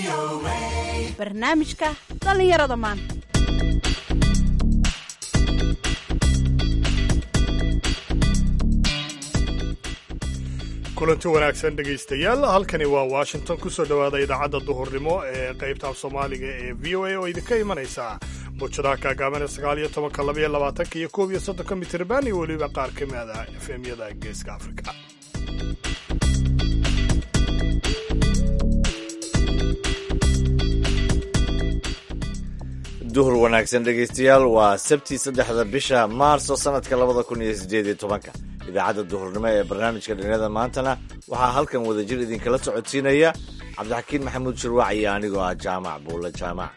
barnaamijka dhallinyarada maanta kulanti wanaagsan dhegaystayaal halkani waa washington kusoo dhowaada idaacadda duhurnimo ee qaybta af soomaaliga ee v o a oo idinka imanaysa muujadaha kaagaaban ee sagaal iyo tobanka labaiyo labaatanka iyo koob iyo soddonka mitirban iyo weliba qaar ka mida efemyada geeska afrika duhur wanaagsan dhegaystayaal waa sabti saddexda bisha maarso sanadka labada kun iyo sideed iyo tobanka idaacadda duhurnimo ee barnaamijka dhalinyarada maantana waxaa halkan wadajir idinkala socodsiinaya cabdixakiin maxamuud shirwac iyo anigoo ah jaamac buulle jaamac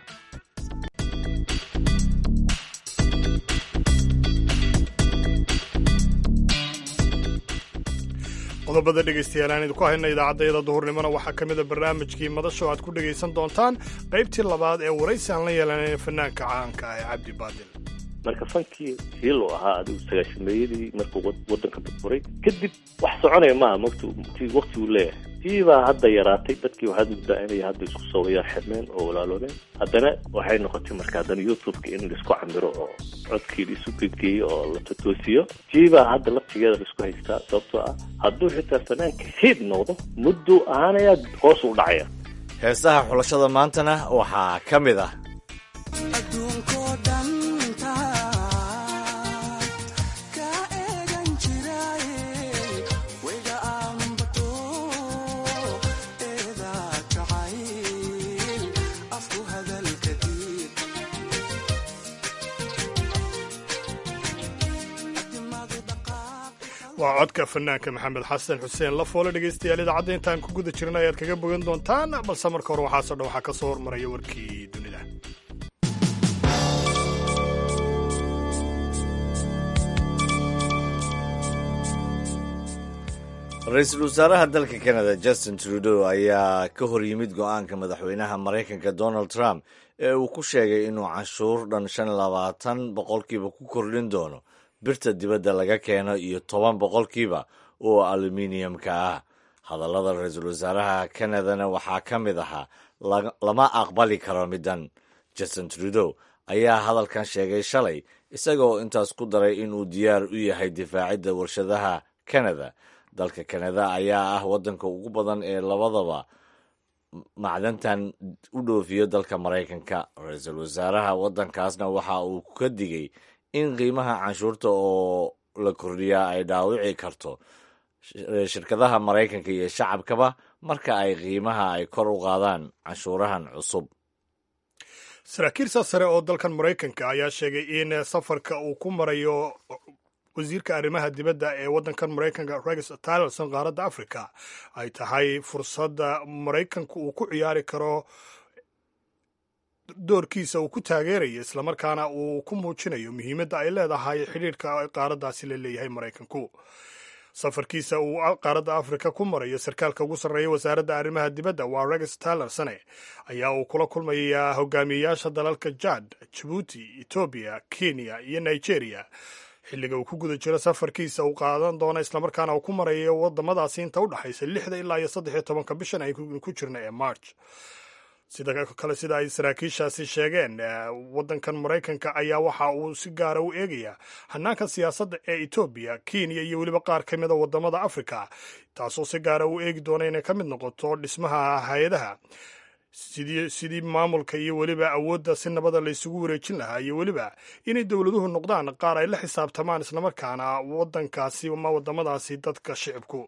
qodobada dhegaystayaal aan idinku hayna idaacaddayada duhurnimona waxaa ka mida barnaamijkii madasho aad ku dhegaysan doontaan qaybtii labaad ee waraysi aan la yeelanayn fanaanka caanka ah ee cabdi baadil marka fankii hiil uu ahaa adigu sagaashameeyadii markuu waddanka burburay kadib wax soconaya maaha magt waqti uu leeyahay tii baa hadda yaraatay dadkii waxaad muddaa inay hadda isku soobayaan xidmeen oo walaaloobeen haddana waxay noqotay marka haddana youtubeka in laisku camiro oo codkii laisu gedgeeyo oo la totoosiyo tii baa hadda laftigeeda laisku haystaa sababtoo ah hadduu xitaa fanaanka hiid noqdo mudduu ahaanayaa hoos u dhacaya heesaha xulashada maantana waxaa ka mid ah waa codka fanaanka maxamed xasan xuseen lafoole dhegaystayaal idaacadda intaan ku guda jirin ayaad kaga bogan doontaan balse marka hore waxaasoo dhan waxaa ka soo hormaraya warkii dunida ra-iisul wasaaraha dalka canada justin trudeau ayaa ka hor yimid go-aanka madaxweynaha maraykanka donald trump ee uu ku sheegay inuu canshuur dhan shan labaatan boqolkiiba ku kordhin doono birta dibadda laga keeno iyo toban boqolkiiba oo aluminiumka ah hadallada ra-iisul wasaaraha canadana waxaa ka mid ahaa lama aqbali karo middan justin trudeau ayaa hadalkan sheegay shalay isagaoo intaas ku daray inuu diyaar u yahay difaacidda warshadaha canada dalka canada ayaa ah waddanka ugu badan ee labadaba macdantan u dhoofiyo dalka maraykanka ra-iisul wasaaraha waddankaasna waxa uu ka digay in qiimaha canshuurta oo la kordhiyaa ay dhaawici karto shirkadaha maraykanka iyo shacabkaba marka ay qiimaha ay kor u qaadaan canshuurahan cusub saraakiil saasare oo dalkan maraykanka ayaa sheegay in safarka uu ku marayo wasiirka arrimaha dibadda ee waddankan maraykanka rex tillerson qaaradda africa ay tahay fursadda maraykanku uu ku ciyaari karo doorkiisa uu ku taageerayo islamarkaana uu ku muujinayo muhiimadda ay leedahay xidhiirhka qaaraddaasi la leeyahay maraykanku safarkiisa uu qaaradda afrika ku marayo sarkaalka ugu sarreeya wasaaradda arrimaha dibadda waa rex tillersone ayaa uu kula kulmayaa hogaamiyeyaasha dalalka jad jabuuti etoobiya kenya iyo nigeria xilliga uu ku guda jiro safarkiisa uu qaadan doono islamarkaana uu ku marayo wadamadaasi inta u dhexaysa lixda ilaa iyo saddex iyo tobanka bishan ay ku jirna ee march sida kale sida ay saraakiishaasi sheegeen waddankan maraykanka ayaa waxa uu si gaara u eegayaa hanaanka siyaasadda ee etoobiya kenya iyo weliba qaar ka mida wadamada afrika taasoo si gaara u eegi doona inay ka mid noqoto dhismaha hay-adaha sidii maamulka iyo weliba awoodda si nabada laysugu wareejin lahaa iyo weliba inay dowladuhu noqdaan qaar ay la xisaabtamaan islamarkaana waddankaasi ama wadamadaasi dadka shicibku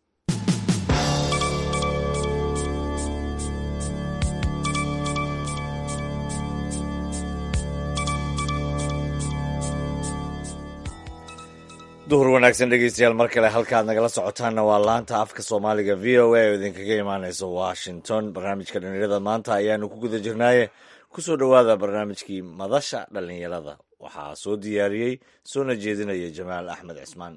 duhur wanaagsan dhegeystayaal mar kale halkaad nagala socotaanna waa laanta afka soomaaliga v o a oo idinkaga imaaneysa washington barnaamijka dhallinyarada maanta ayaanu ku guda jirnaaye kusoo dhowaada barnaamijkii madasha dhallinyarada waxaa soo diyaariyey soona jeedinaya jamaal axmed cismaan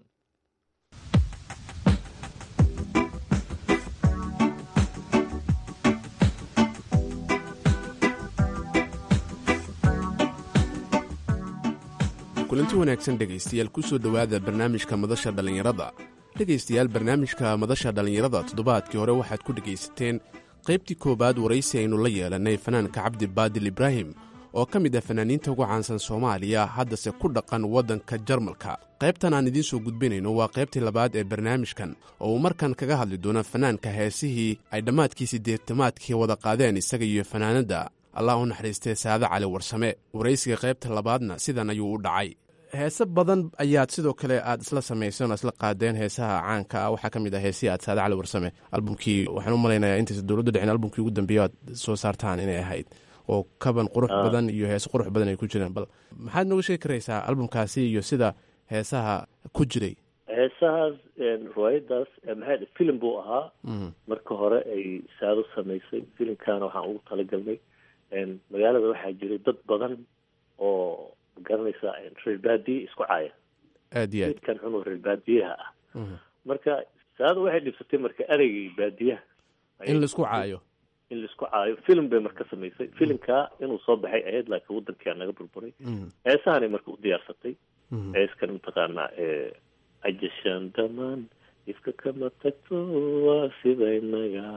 kulanti wanaagsan dhegaystayaal kusoo dhowaada barnaamijka madasha dhallinyarada dhegaystayaal barnaamijka madasha dhallinyarada toddobaadkii hore waxaad ku dhegaysateen qaybtii koowaad waraysi aynu la yeelannay fanaanka cabdi baadil ibraahim oo ka mid ah fanaaniinta ugu caansan soomaaliya haddase ku dhaqan waddanka jarmalka qaybtan aan idiin soo gudbinayno waa qaybtii labaad ee barnaamijkan oo uu markan kaga hadli doono fanaanka heesihii ay dhammaadkii siddeetamaadkii wada qaadeen isaga iyo fanaanadda allah u naxariistay saade cali warsame waraysiga qaybta labaadna sidan ayuu u dhacay heese badan ayaad sidoo kale aad isla samayseen oo isla qaadeen heesaha caanka ah waxaa ka mid ah heesihii aad saade cali warsame albumkii waxaan u malaynayaa intaysa dowladda dhicin albumkii ugu dambeeya aad soo saartaan inay ahayd oo kaban qurux badan iyo heese qurux badan ay ku jireen bal maxaad nooga sheegi karaysaa albumkaasi iyo sida heesaha ku jiray heesahaas riwaayadaas maxay filim buu ahaa marka hore ay saado samaysay filimkaana waxaan ugu talagalnay magaalada waxaa jiray dad badan oo magaranaysa reer baadiye isku caaya aad iyo aad midkan cunug reer baadiyaha ah marka saado waxay dhibsatay marka ereygii baadiyaha in laisku caayo in laisku caayo film bay marka samaysay filimkaa inuu soo baxay ahayd laakiin waddankia naga burburay heesahanay marka u diyaarsatay heeskan mataqaanaa ajashaan dhamaan ifka kama tagto waa sida inaga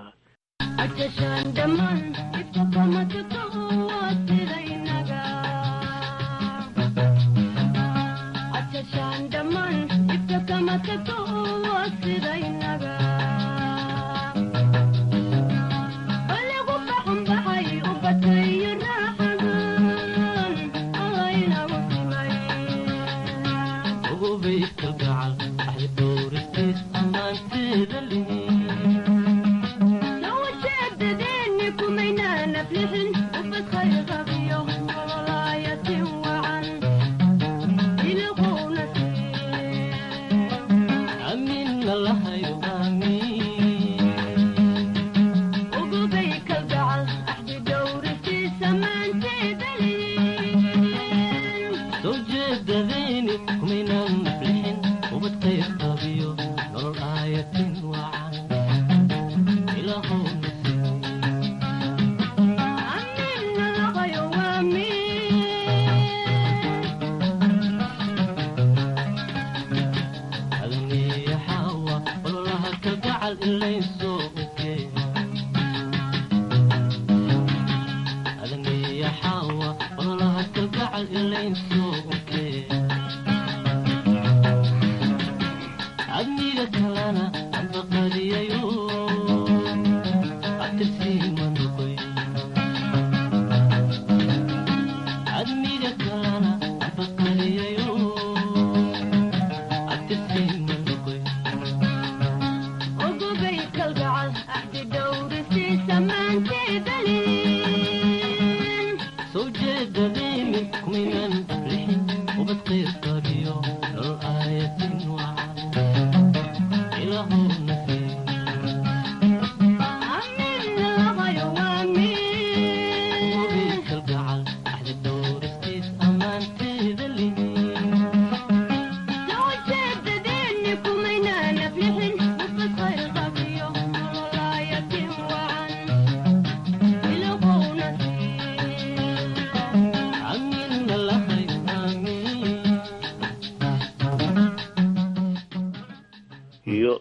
iyo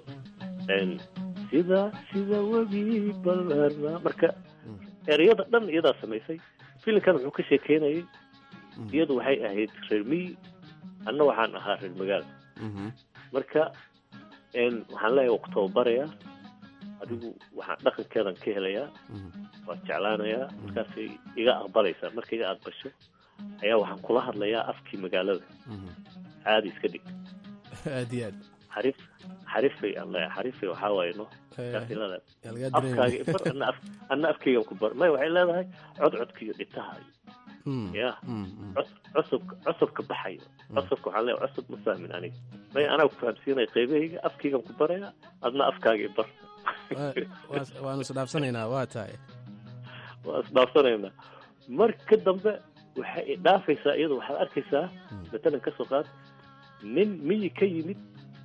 sida sida webi balarna marka ereyada dhan iyadaa samaysay filimkan wuxuu ka sheekeynayay iyadu waxay ahayd reer miyi anna waxaan ahaa reer magaala marka waxaan leeyahay waa ku tababarayaa adigu waxaan dhaqankeedan ka helayaa waa jeclaanayaa markaasay iga aqbalaysaa marka iga aqbasho ayaa waxaan kula hadlayaa afkii magaalada caadi iska dhig aad iyo aad xarif xarifay aan leeyahay xarifay waxaa waaye no kaas ilada afkaaga ibar ana af ana afkaygan ku bar may waxay leedahay codcodka iyo dhitaha ya cusubka cusubka baxayo cusubka waxaan leeyahay cusub ma fahmin aniga may anaa ku fahamsiinaya qaybahayga afkaygan ku baraya adna afkaaga ibar waanu isdhaafsanaynaa waa tahay waa isdhaafsanaynaa marka dambe waxay dhaafaysaa iyada waxaad arkaysaa matalan ka soo qaad nin miyi ka yimid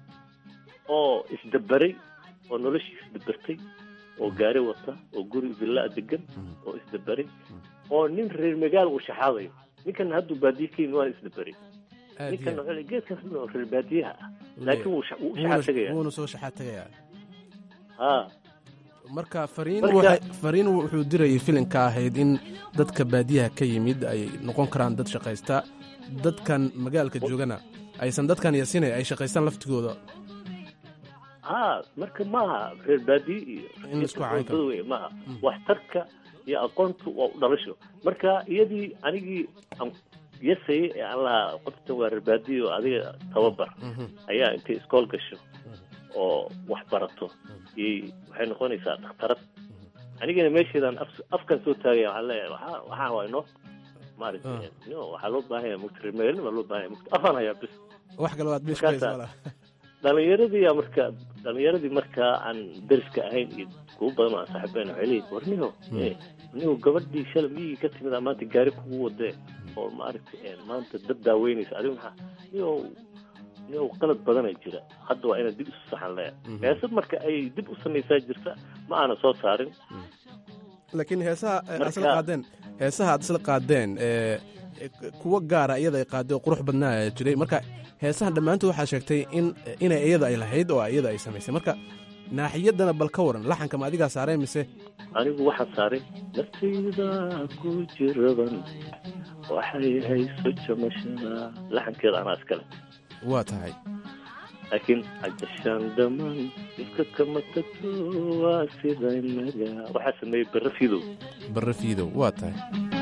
oo isdaberay oo noloshii isdabertay oo gaari wata oo guri villaa degan oo isdaberay oo nin reer magaal uu shaxaadayo ninkan hadduu baadiye ka yimid waana isdaberay ninkan geedkaas oo reer baadiyaha ah laakiin wuu u shaxaad tegaya wuuna soo shaxaad tegayaa ha marka fariin Marka- waxay- fariin wuxuu dirayay filinka ahayd in dadka baadiyaha ka yimid ay noqon karaan dad shaqaysta dadkan magaalka joogana aysan dadkan yasinay ay shaqaystaan laftigooda ha marka maaha reer baadiye iyo In la isku cayn karo. wey maaha waxtarka iyo aqoontu waa u dhalasho marka iyadii anigii aan yasayay ee aan lahaa qoftan waa reer baadiye oo adiga tababar ayaa intay iskool gasho oo wax barato iyay waxay noqonaysaa dhakhtarad anigana meesheedaan af- afkan soo taagaya waxaan leeyahay waxaa waxaa waa inoo maaragtay no waxaa loo baahan yahay mugta reer magaalnima loo baahan yahay mugta afaan hayaa bis wax kale waad meesha Markaasa- kaysa malaha dhalinyaradii aa marka dhalinyaradii markaa aan deriska ahayn iyo kuwa badan oo aan saaxiibayn waxay leeyihin war niho eh, niho gabadhii shalay miyigii ka timid aa maanta gaari kugu wadee oo maaragtay eh, maanta dad daaweynaysa adigu maxaa niho niho qalad badanaa jira hadda waa inaad dib isu saxan leeya heesad marka ay dib u samaysaa jirta ma aana soo saarin laakiin heesaha eh, aad Marka- isla qaadeen heesaha aad isla qaadeen ee e, kuwa gaara iyada ay qaaday oo qurux badnaa ayaa jiray marka heesahan dhammaantood waxaa sheegtay in inay iyada ay lahayd oo iyada ay samaysay marka naaxiyadana bal ka waran laxanka ma adigaa saareen mise anigu waxaan saaray naftayda ku jiraban waxay hayso jamashada laxankeeda anaa iskale waa tahay laakiin ajashaan dhammaan iska kama tagto waa sida inaga waxaa sameeyey barre fidow barre fiidow waa tahay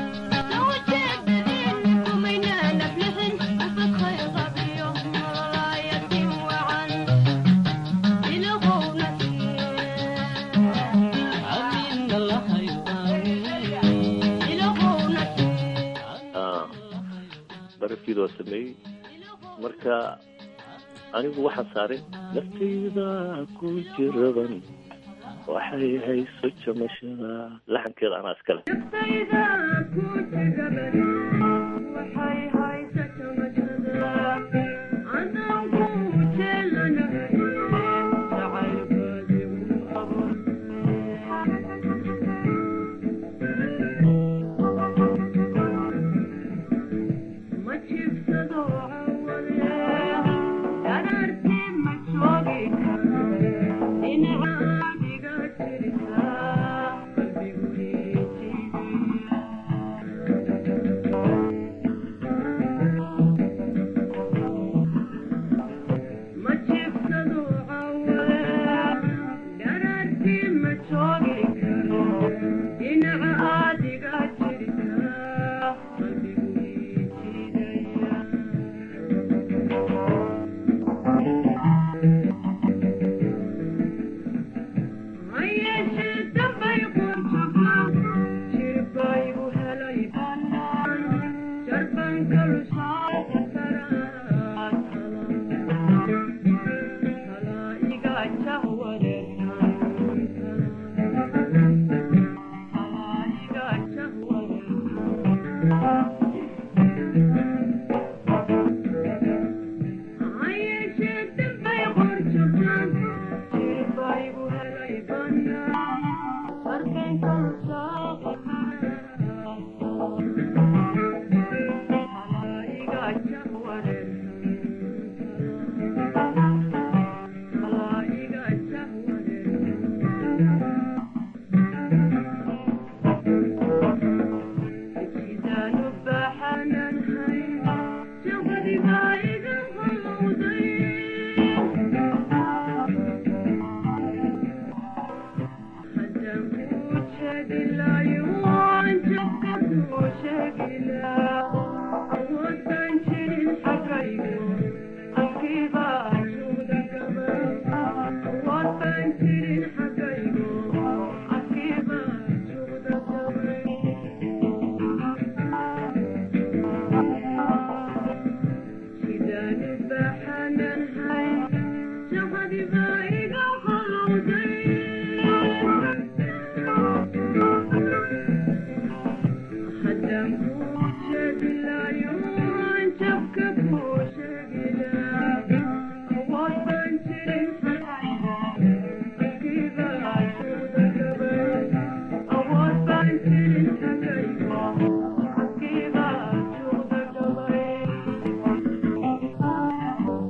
Ah, barre fidow waa sameeyey marka anigu waxaan saaray naftayda ku jiraban waxay hayso jamashada laxankeeda anaa iskale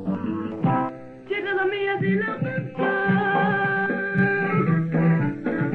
Jirada miyadina qabtaa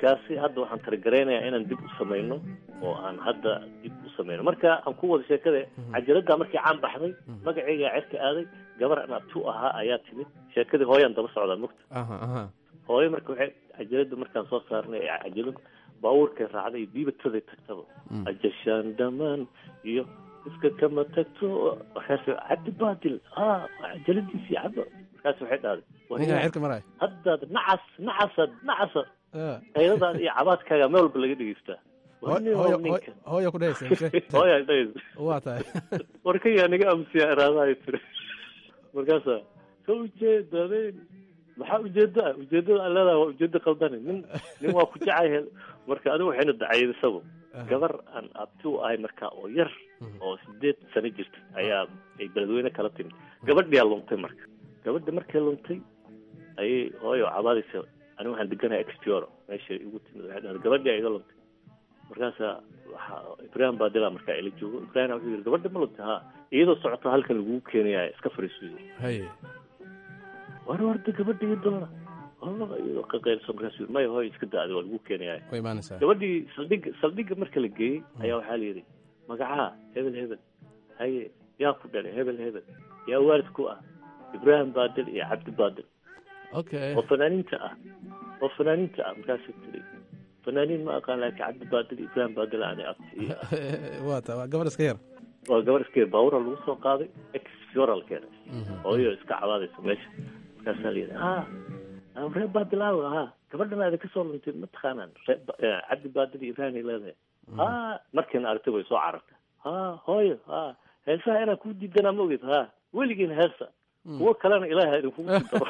barnaamijkaasi hadda waxaan targaraynayaa inaan dib u samayno oo aan hadda dib u samayno marka aan ku wada sheekada cajaladdaa markii caan baxday magacaygaa cerka aaday gabar aan abtu ahaa ayaa timid sheekadii hooyaan daba socdaa mugta aha aha hooyo marka waxay cajalada markaan soo saarnay ee cajalad baabuurkay raacday iyo diibataday tagtaba ajashaan dhamaan iyo iska kama tagto markaas cabdi baadil ha cajaladiisii caba markaas waxay dhahday ninkan cirka maraya haddaad nacas nacasad nacasa Ah. qayladaada iyo cabaadkaaga meel walba laga dhegeystaa Hooy- Warnimo hooyo- ninka. hooyo- hooyo ku dhehaysa mise? hooyaa dhahaysa waa tahay warkayaa naga amsiya iraadahay tiri markaasa ka ujeedadeen maxaa ujeedo ah ujeedada aan leedahay waa ujeedo qaldane nin nin waa ku jecay marka adigu waxayna dacaydisaba gabar aan abti u ahay marka oo yar oo sideed sano jirta ayaa ay beledweyne kala timid gabadhiyaa luntay marka gabadha markay luntay ayay hooyo cabaadaysa ani waxaan deganahay expioro meesha igu timid waxay dhahday gabadhii iga luntay markaasa waxa ibrahim baadila markaa ila joogo ibrahim wuxuu yidhi gabadha ma luntay ha iyadoo socoto halkan lagugu keenaya iska fariisu haye war warda gabadha iyo doona walaba iyadoo qaqaylso markaas yidhi maya hooyo iska da-da waa lagu keenaya way imaanaysaa gabadhii saldhigga saldhigga marka la geeyey ayaa waxaa la yidhi magacaa hebel hebel haye yaa ku dhalay hebel hebel yaa waalid ku ah ibrahim baadil iyo cabdi baadil okay oo fanaaniinta ah oo fanaaniinta ah markaasay tiri fanaaniin ma aqaan laakiin cabdi baadil iyo ibrahim baadil aanay abti iyo waa tahay waa gabar iska yar waa gabar iskee baawura lagu soo qaaday exfioral keenay hooyo iska cabaadaysa meesha markaasaa la yidhi ha ah, reer baadilaaw ha gabadhan aada ka soo luntay ma taqaanaan reer Ba- eh, cabdi baadil iyo ibrahim ay leedahay ha markiina aragtay way soo carartay ha hooyo ha heesaha inaan kuu diidanaa ma ogid ha weligiina heesa kuwo kalena ilaaha idinkugu sii daro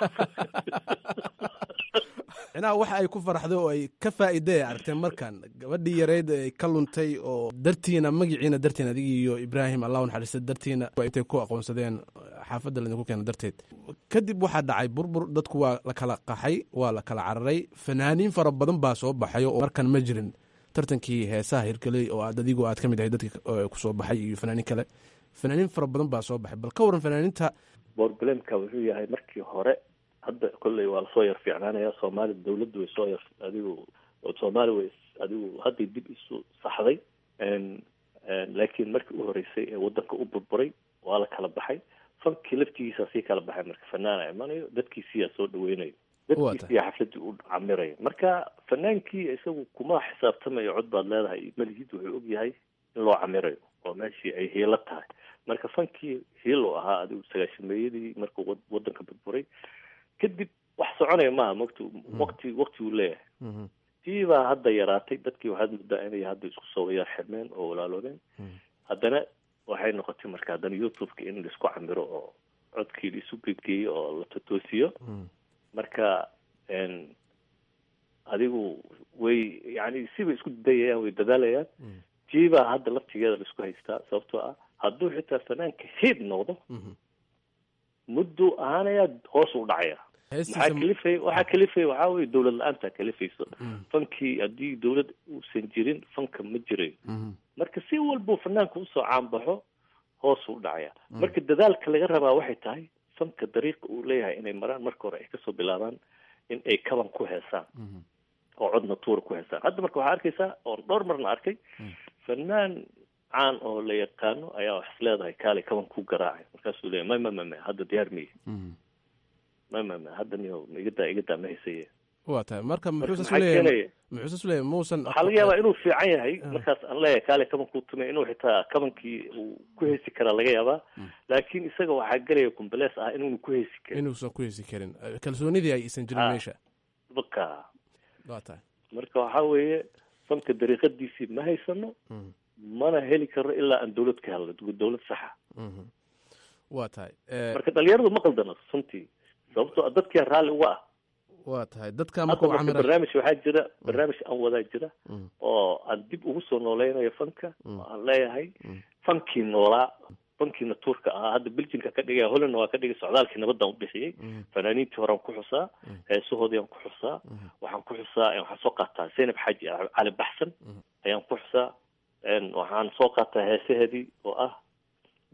micnaha waxa ay ku faraxdo oo ay ka faa'iiday ay aragteen markan gabadhii yareyd ay ka luntay oo dartiina magiciina darteen adigii iyo ibraahim allah u naxariista dartiina waa intay ku aqoonsadeen xaafadda laydinku keena darteed kadib waxaa dhacay burbur dadku waa la kala qaxay waa la kala cararay fanaaniin fara badan baa soo baxay oo markan ma jirin tartankii heesaha hirgeley oo aad adigu aad ka mid ahay dadkii eh, ku soo baxay iyo fanaaniin kale fanaaniin fara badan baa soo baxay bal ka waran fanaaniinta boroblemka wuxuu yahay markii hore hadda kolley waa lasoo yar fiicnaanaya soomaali dawladdu way soo yar adigu soomaali way adigu hadday dib isu saxday n laakiin markii u horeysay ee wadanka u burburay waa la kala baxay fankii laftigiisa sii kala baxay marka fanaana imanayo dadkiisiyaa soo dhaweynayo dadkiisiyaa xafladii u camirayo marka fanaankii isagu kuma xisaabtamayo cod baad leedahay malihid wuxuu og yahay in loo camirayo oo meeshii ay hiilo tahay marka fankii hiilo ahaa adigu sagaashameeyadii markuu wad- wadanka burburay kadib wax soconaya maaha mogta waqti waqti uu leeyahay tii baa hadda yaraatay dadkii waxaad moodaa inay hadda isku soo wayar xirmeen oo walaaloobeen haddana waxay noqotay marka haddana youtube-ka in laisku camiro oo codkii laisu geedgeeyo oo la totoosiyo marka n adigu way yani sibay isku dayayaan way dadaalayaan tii baa hadda laftigeeda laisku haystaa sababtoo ah hadduu xitaa fanaanka hiid noqdo mudduu ahaanayaa hoos u dhacaya maxaa kalifay waxaa kalifaya waxaa weye dawlad la-aanta kalifayso fankii haddii dawlad uusan jirin fanka ma jirayo marka si walbuu fanaanka usoo caanbaxo hoos u dhacaya marka dadaalka laga rabaa waxay tahay fanka dariiqa uu leeyahay inay maraan marka hore ay kasoo bilaabaan in ay kaban ku heesaan oo codna tuura ku heesaan hadda marka waxaa arkaysaa oon dhowr marna arkay fanaan caan oo la yaqaano ayaa wax is leedahay kaale kaban ku garaacay markaasuu leeyahy may ma ma ma hadda diyaar miye ma ma ma hadda miyo igadaa igadaa ma haysaye waa tahay marka muxuu maxaa saas u leeyahay keenaya muxuu saas u leeyahay muusan waxaa laga yaabaa inuu fiican yahay markaas aan leeyahay kaale kaban kuu tumay inuu xitaa kabankii uu ku heesi karaa laga yaabaa laakiin isaga waxaa gelaya kumbalees ah inuunu ku heesi karin inuusan ku hesi karin Eh, kalsoonidii ay isan jirin Ah. meesha baka waa tahay marka waxaa weeye fanka dariiqadiisii ma haysano mana heli karno ilaa aan dawlad ka helno dawlad saxa Mhm. waa tahay Eh, marka dhalinyaradu ma qaldana runtii sababtoo ah dadkia raalli uga ah waa tahay dadka hadda markuu marka camira barnaamij waxaa jira barnaamij aan wadaa jira oo aan dib ugu soo nooleynayo fanka oo aan leeyahay fankii noolaa fankiina tuurka ahaa hadda beljinka ka dhigaya hollandna waa ka dhigay socdaalkii nabadaan u bixiyey fanaaniintii horaan ku xusaa heesahoodii aan ku xusaa waxaan ku xusaa waxaan soo qaataa zaynab xaaji cali baxsan ayaan ku xusaa n waxaan soo qaataa heesaheedii oo ah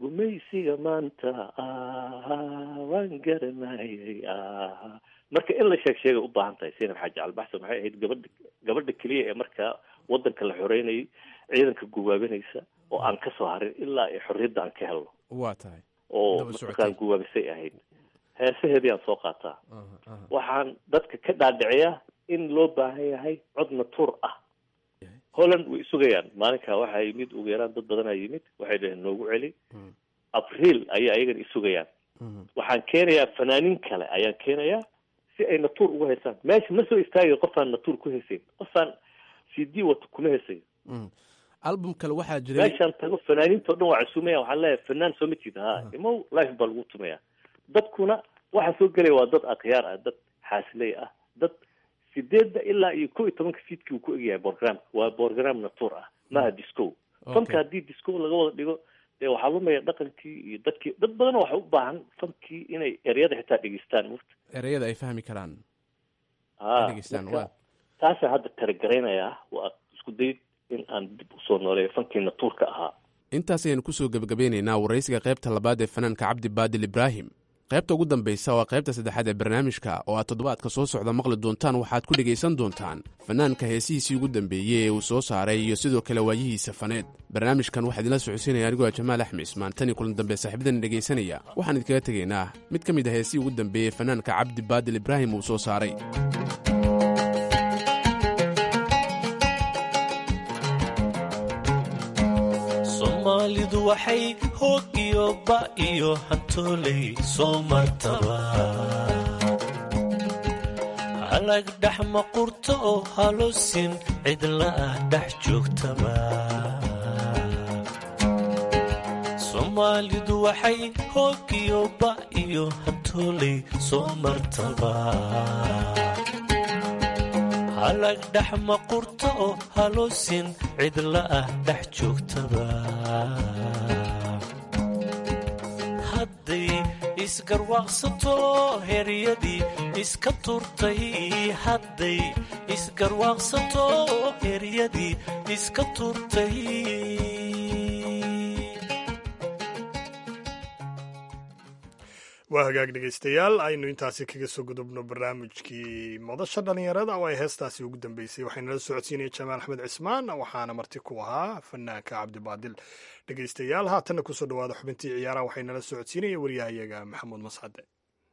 gumaysiga maanta ah waan garanayay ah marka in la sheeg sheegay u baahan tahay sinab xaaji albaxsan maxay ahayd gabadha gabadha keliya ee markaa wadanka la xoreynayay ciidanka gubaabinaysa oo aan ka soo harin ilaa ay xorriyadda aan ka helno waa tahay oo Daba socotay. markaan gubaabisay ahayd heesaheedii aan soo qaataa waxaan dadka ka dhaadhiciyaa in loo baahan yahay cod natuur ah holland way sugayaan maalinkaa waxaa yimid ugu yaraan dad badanaa yimid waxay dhaheen noogu celi abriil ayaa ayagana isugayaan waxaan keenayaa fanaaniin kale ayaan keenayaa si ay natuur ugu haysaan meesha ma soo istaagayo qofaan natuur ku hesayn qofaan c d wato kuma hesayo album kale waxaa jiray meeshaan tago fanaaniinta o dhan waa cusumaya waxaan leeyahay fanaan soo ma jeeda ha imow life baa lagu tumaya dadkuna waxa soo gelaya waa dad akhyaar ah dad xaasiley ah dad sideedda ilaa iyo kow iyo tobanka fiidkii uu ku egyahay borogramka waa borogram natuur ah maaha disco fanka haddii disco laga wada dhigo dee waxaa lumaya dhaqankii iyo dadkii dad badan waxay u baahan fankii inay eryada xitaa dhegeystaan murta ereyada ay fahmi karaan ha dhegeystaan marka waa taasaa hadda talagaraynayaa waa isku dayid in aan dib usoo nooleeyo fankii natuurka ahaa intaas ayaynu kusoo gebagabeynaynaa waraysiga qaybta labaad ee fanaanka cabdi baadil ibraahim qaybta ugu dambaysa waa qaybta saddexaad ee barnaamijka oo aad toddobaadka soo socda maqli doontaan waxaad ku dhegaysan doontaan fanaanka heesihiisii ugu dambeeyey ee uu soo saaray iyo sidoo kale waayihiisa faneed barnaamijkan waxaa idinla socodsiinaya anigoo ah jamaal axmed ismaan tan iyo kulan dambe saaxiibadan dhegaysanaya waxaan idinkaga tegaynaa mid ka mid ah heesihii ugu dambeeyey fanaanka cabdi baadil ibraahim uu soo saaray soomaalidu waxay hoog iyo ba iyo hantooley soo martaba halag dhex maqurto oo halosin cidla ah dhex joogtaba soomaalidu waxay hoog iyo ba iyo hantooley soo martaba halag dhex maqurto oo halosin cidla ah dhex joogtaba hadday isgarwaaqsato heryadii iska turtay hadday isgarwaaqsato heryadii iska turtay waa hagaag dhegaystayaal aynu intaasi kaga soo gudubno barnaamijkii madasha dhallinyarada oo ay heestaasi ugu dambeysay waxaynala socodsiinaya jamaal axmed cismaan waxaana marti ku ahaa fanaanka cabdibaadil dhegaystayaal haatanna kusoo dhawaada xubintii ciyaaraha waxaynala socodsiinaya waryahayaga maxamuud mascade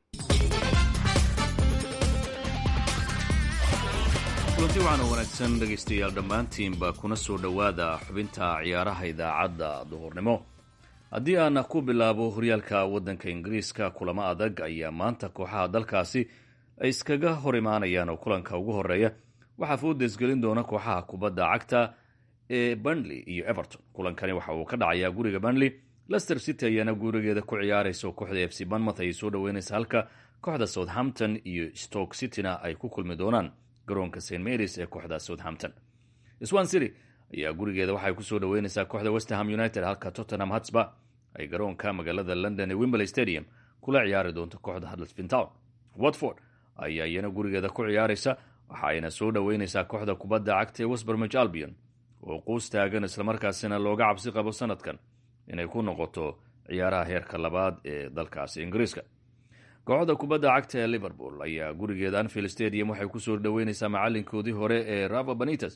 kulanti waxaana wanaagsan dhegaystayaal dhammaantiinba kuna soo dhowaada xubinta ciyaaraha idaacadda duhurnimo haddii aan ku bilaabo horyaalka waddanka ingiriiska kulamo adag ayaa maanta kooxaha dalkaasi ay iskaga hor imaanayaan oo kulanka ugu horeeya waxaa foodesgelin doona kooxaha kubadda cagta ee burnley iyo everton kulankani waxa uu ka dhacayaa guriga burnley lester city ayaana gurigeeda ku ciyaaraysa oo kooxda f c banmouth ayay soo dhaweynaysa halka kooxda southampton iyo stoke cityna ay ku kulmi doonaan garoonka st marys ee kooxda southampton swan city ayaa gurigeeda waxay kusoo dhaweynaysaa kooxda westerham united halka tottenham hatsba ay garoonka magaalada london ee wimberley stadium kula ciyaari doonto kooxda huddersfield town watford ayaa iyana gurigeeda ku ciyaaraysa waxa ayna soo dhaweynaysaa kooxda kubadda cagta ee westbermich albion oo quus taagan islamarkaasina looga cabsi qabo sanadkan inay ku noqoto ciyaaraha heerka labaad ee dalkaasi ingiriiska kooxda kubadda cagta ee liverpool ayaa gurigeeda anfield stadium waxay kusoo dhaweynaysaa macalinkoodii hore ee rava banites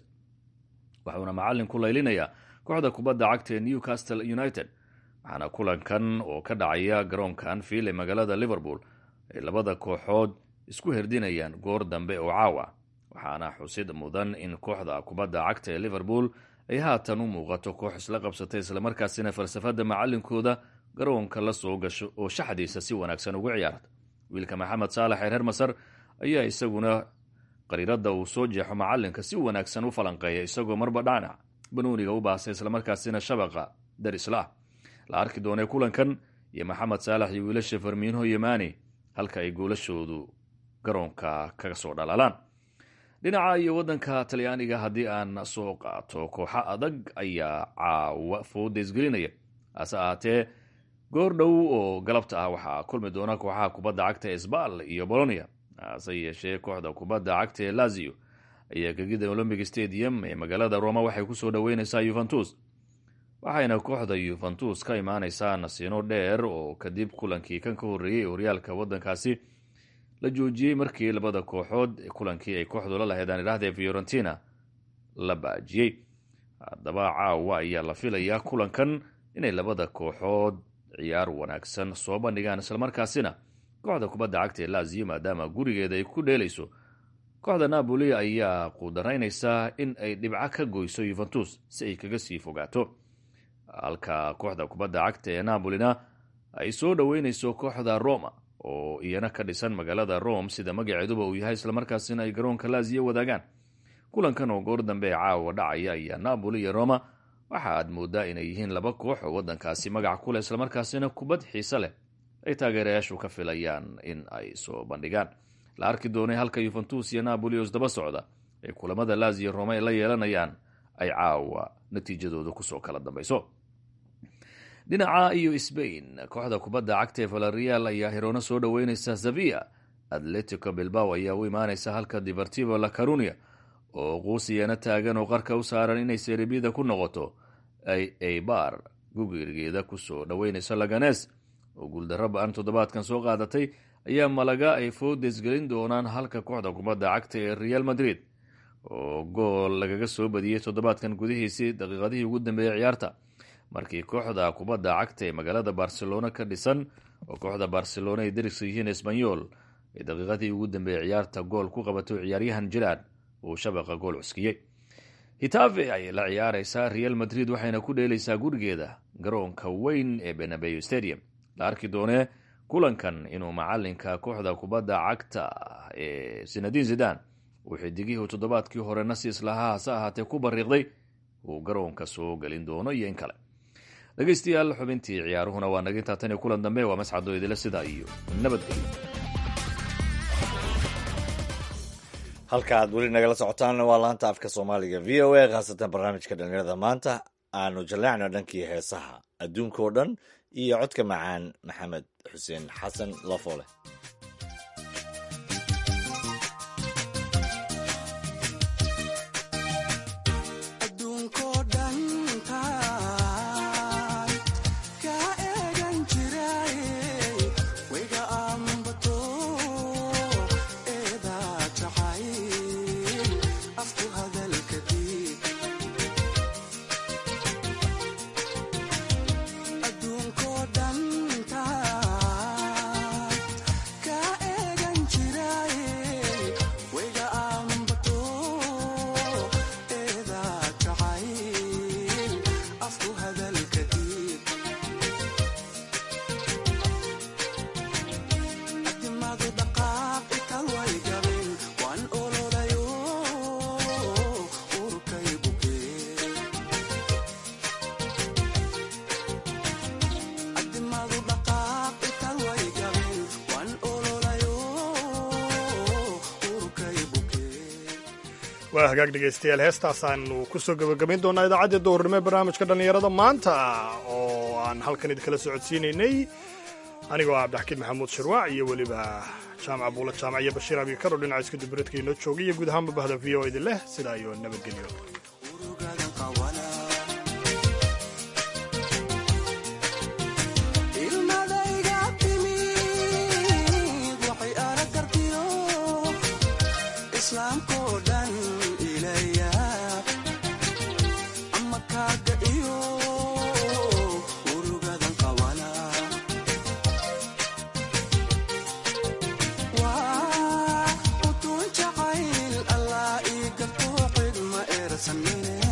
waxuuna macalin ku laylinayaa kooxda kubadda cagta ee newcastle united waxaana kulankan oo ka dhacaya garoonka anfield ee magaalada liverpool ay labada kooxood isku herdinayaan goor dambe oo caawa waxaana xusid mudan in kooxda kubadda cagta ee liverpool ay haatan u muuqato koox isla qabsatay islamarkaasina falsafada macalinkooda garoonka la soo gasho oo shaxdiisa si wanaagsan ugu ciyaarta wiilka maxamed saalax ee reer masar ayaa isaguna qariirada uu soo jeexo macalinka si wanaagsan u falanqeeya isagoo marba dhanac banuuniga u baasa islamarkaasina shabaqa darisla la arki doonee kulankan iyo maxamed saalax iyo wiilasha farmiinho iyo maani halka ay goolashoodu garoonka kaga soo dhalaalaan dhinaca iyo wadanka talyaaniga haddii aan soo qaato kooxo adag ayaa caawa foodeysgelinaya hase ahaatee goor dhow oo galabta ah waxaa kulmi doona kooxaha kubadda cagta esbal iyo bolonia hase yeeshee kooxda kubadda cagta ee lazio ayaa gegida olombic stadium ee magaalada roma waxay kusoo dhaweyneysaa yuventus waxayna kooxda yuventus ka imaaneysaa nasiino dheer oo kadib kulankii kan ka horreeyey horyaalka waddankaasi la joojiyey markii labada kooxood kulankii ay kooxdu la laheedaan idhahdee fiorentina la baajiyey haddaba caawa ayaa la filayaa kulankan inay labada kooxood ciyaar wanaagsan soo bandhigaan islamarkaasina kooxda kubadda cagta ee laziyo maadaama gurigeeda ay ku dheelayso kooxda napoli ayaa quudaraynaysaa in ay dhibco ka goyso yuventus si ay kaga sii fogaato halka kooxda kubadda cagta ee napolina ay soo dhoweyneyso kooxda roma oo iyana ka dhisan magaalada rome sida magaceeduba uu yahay islamarkaasina ay garoonka laziyo wadaagaan kulankan oo goor dambe ee caawa dhacaya ayaa napoli iyo roma waxa aad moodaa inay yihiin laba koox oo waddankaasi magac ku leh islamarkaasina kubad xiise leh ay taageerayaashu ka filayaan in ay soo bandhigaan la arki doonay halka yuventus iyo napoli oo isdaba socda ee kulamada laziyo rome ay la yeelanayaan ay caawa natiijadooda kusoo kala dambayso dhinaca iyo sbain kooxda kubadda cagta ee valerial ayaa hiroona soo dhoweyneysa zavia atletico bilbao ayaa u imaaneysa halka divertivo la carunia oo quusiyana taagan oo qarka u saaran inay seribida ku noqoto ay eibar gugirigeeda kusoo dhoweyneyso laganes oo guuldarro ba-an toddobaadkan soo qaadatay ayaa malaga ay foodesgelin doonaan halka kooxda kubadda cagta ee real madrid oo gool lagaga soo badiyey toddobaadkan gudihiisii daqiiqadihii ugu dambeeyey ciyaarta markii kooxda kubadda cagta ee magaalada barcelona ka dhisan oo kooxda barcelona ay dariska yihiin esbanyol ee daqiiqadii ugu dambeeyey ciyaarta gool ku qabato ciyaaryahan jiraan uu shabaqa gool cuskiyey hitave ayay la ciyaareysaa real madrid waxayna ku dheeleysaa gurigeeda garoonka weyn ee benabeyo stadium la arki doonee kulankan inuu macalinka kooxda kubadda cagta ee sinadin zidan uu xidigihii toddobaadkii hore nasiis lahaa hase ahaatee ku bariiqday uu garoonka soo gelin doono iyo in kale dhegeystayaal xubintii ciyaaruhuna waa naga intaa tan iyo kulan dambe waa mascado idila sidaa iyo nabadgelyo halka aad weli nagala socotaanna waa laanta afka soomaaliga v o a khaasatan barnaamijka dhalinyarada maanta aanu jaleecno dhankii heesaha adduunka oo dhan iyo codka macaan maxamed xuseen xasan lafole waa hagaag dhegaystayaal heestaasaanu kusoo gebagabayn doonaa idaacaddii duhurnimo ee barnaamijka dhallinyarada maanta oo aan halkan idinkala socodsiinaynay anigoo ah cabdixakiin maxamuud shirwaac iyo weliba jaamac buula jaamac iyo bashiir abikaro dhinaca isku dibradka inoo joogay iyo guud ahaanba bahda v o idin leh sidaa iyo nabadgelyo Samine